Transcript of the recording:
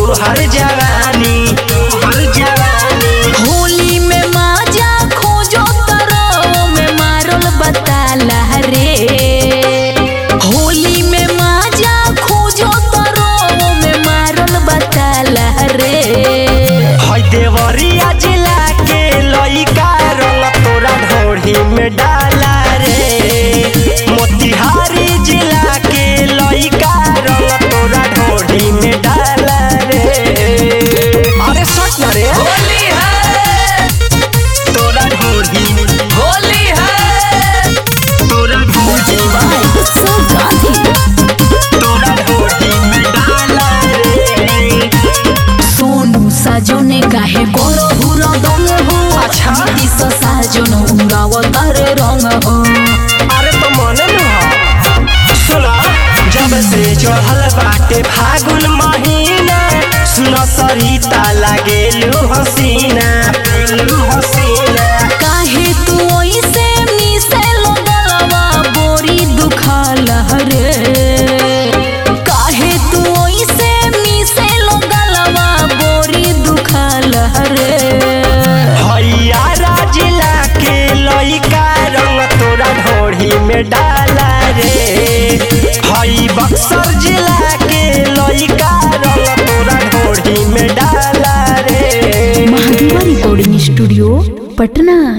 हर जवानी हर जवानी होली में माजा खोजो तरो में मारल बताला रे होली में माजा खोजो तरो में मारल बताला रे है देवरिया जिला के लइका रंग तोरा ढोढ़ी में डाला रे मोतिहारी जिला के लइका रंग तोरा ढोढ़ी में डाला रे अरे सच ना रे होली है तोरा ढोढ़ी में होली है तोरा ढोढ़ी में तोरा ढोढ़ी में डाला रे सोनू साजोने काहे गोरो हुरो दंग हो अच्छा। दिस साजोन उड़ाव तारे रंग हो अरे तो मने न हो सुना जब से चढ़ल बाटे फागुन महीना सुन सरिता लागेलु हसीना लू हसीना काहे तू ओइसे मिसे लगलवा बोरी दुखाल रे काहे तू ओइसे मिसे लगलवा बोरी दुखाल रे हैया जिला के लइका रंग तोरा ढोढ़ी में डाला रे हई बक्सर जिला के लइका रंग तोरा ढोढ़ी में डाला रे महादेवा रिकॉर्डिंग स्टूडियो पटना